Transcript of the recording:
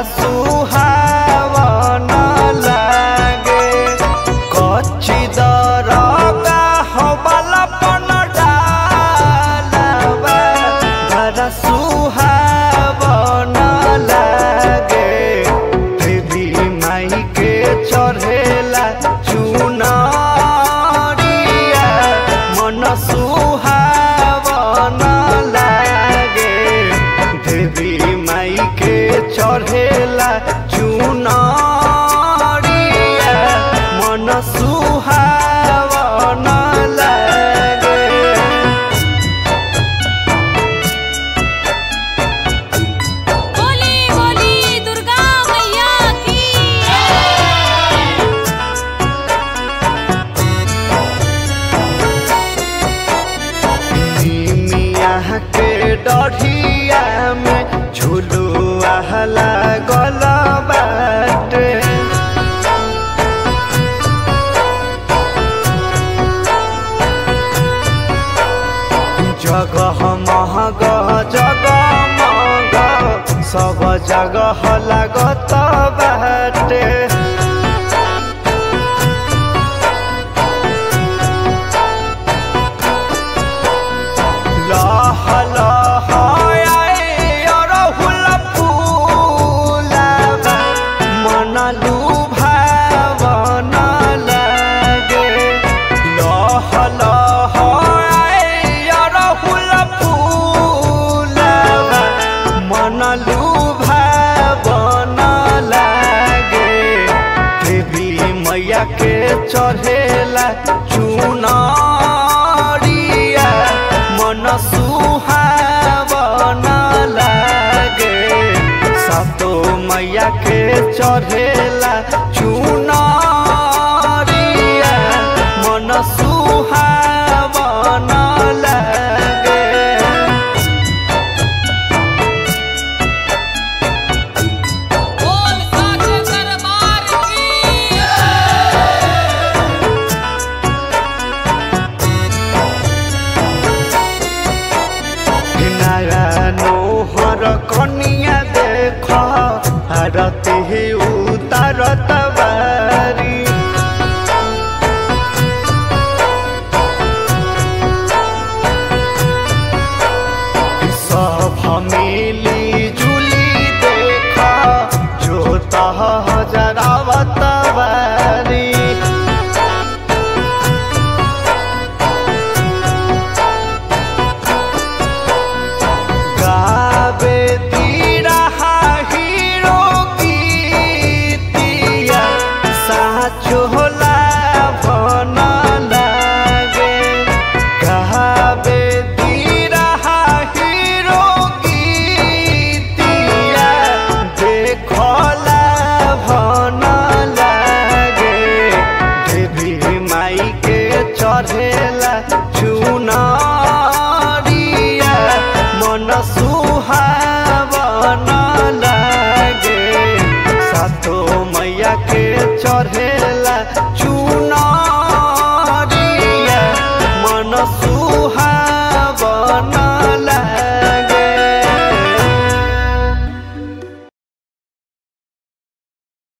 सुहावन लागे कच्ची दरगा हवाला पन डालबा बड़ा सुहावन लागे देवी माई के चढ़ेला चुनरिया मन सुहावन लागे देवी माई के चढ़ेला चुनरिया मन सुहावन लागे बोली बोली दुर्गा मैया की मिया के डढ़िया में झुलुआ लागल बाटे जगह महग जगमग सब जगह लागत बाटे लह लह आए अरहुल फूलबा मन लुभावन लागे लह लह आए अरहुल फूलबा मन लुभावन लागे देवी मैया के चढ़ेला चुनरिया मन सुहावन लागे सातो मैया के चढ़ेला चुनरिया मन सुहावन लागे बोल साचे दरबार की नोहर कनिया देख आरती उतारत बारी सब मिली जुली देख जो तह जरावत बारी गावे तीरा हीरो गीतिया साचो होला भन लागे गावे तीरा हीरो गीतिया देखला भन लागे देवी माई के चढ़ेला चुनरिया मन सुहावन लागे सातो मैया के चढ़ेला चुनरिया मन सुहा